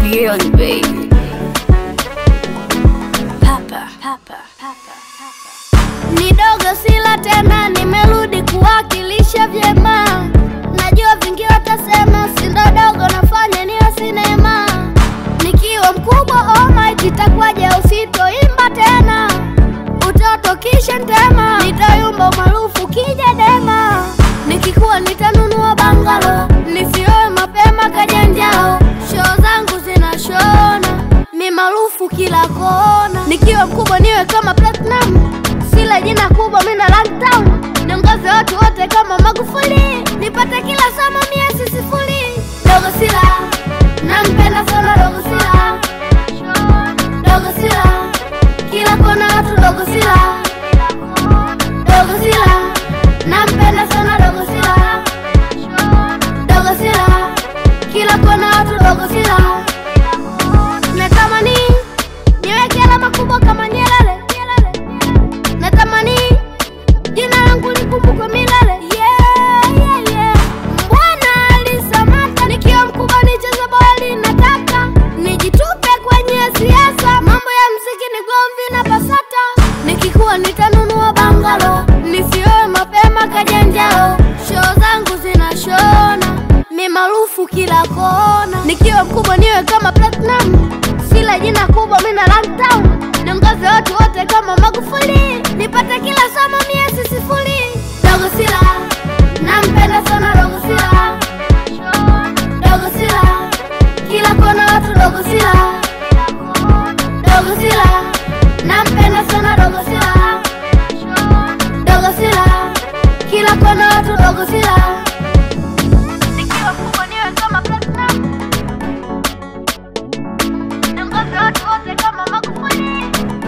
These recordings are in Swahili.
beyond baby. Papa, papa, papa, papa. Ni dogo sila tena, nimerudi kuwakilisha vyema. Najua vingi watasema sindo dogo, nafanya niwe sinema. Nikiwa mkubwa almighty, itakuwaje usitoimba tena? Utoto kisha ntema, nitayumba maarufu kija dema. Nikikuwa nitanunua bangalo, nisioe mapema kajanjao. Show zangu zinashona, mi maarufu kila kona. Nikiwa mkubwa niwe kama platinum, sila jina kubwa mina lockdown. Niongoze watu wote kama Magufuli, nipate kila somo mia sifuri. Dogo sila, nampenda sana dogo sila, dogo sila, kila kona watu dogo sila, dogo sila, nampenda sana dogo sila, dogo sila, kila kona watu dogo sila. Natamani niweke alama kubwa kama Nyerere, natamani jina langu likumbukwe milele. Yeah, yeah, yeah. Bwana alisamata nikiwa mkubwa nicheze boli, nataka nijitupe kwenye siasa, mambo ya mziki ni gomvi na basata. Nikikuwa nitanunua bangalo, nisioe mapema kajanjao, show zangu zinashona, mi maarufu kila kona. Nikiwa mkubwa niwe kama platinum, sila jina kubwa mina lockdown, niongoze watu wote kama Magufuli, nipate kila somo mia sifuri. Dogo sila, nampenda sana dogo sila, dogo sila, kila kona watu dogo sila, dogo sila, nampenda sana dogo sila, dogo sila, kila kona watu dogo sila. Nikiwa kubwa niwe kama platinum, niongoze watu wote kama Magufuli.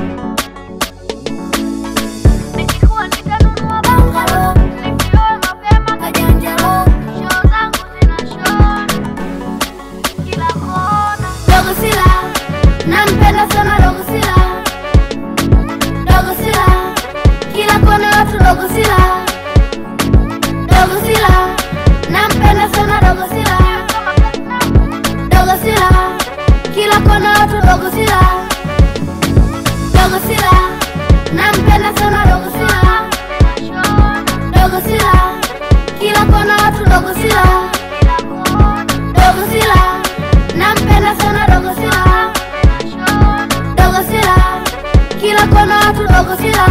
Nikikuwa nitanunua bangalo, nisioe mapema kajanjalo, show zangu zinashona kila kona. Dogo sila, nampenda sana dogo sila, dogo sila, kila kona watu dogo sila, dogo sila, nampenda sana dogo sila, dogo sila, kila kona watu dogo sila, dogo sila, nampenda sana dogo sila, dogo sila, kila kona watu dogo sila, dogo sila, nampenda sana dogo sila, dogo sila, kila kona watu dogo sila.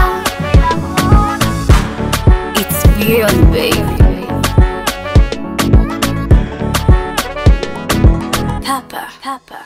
It's beyond baby. Papa, papa.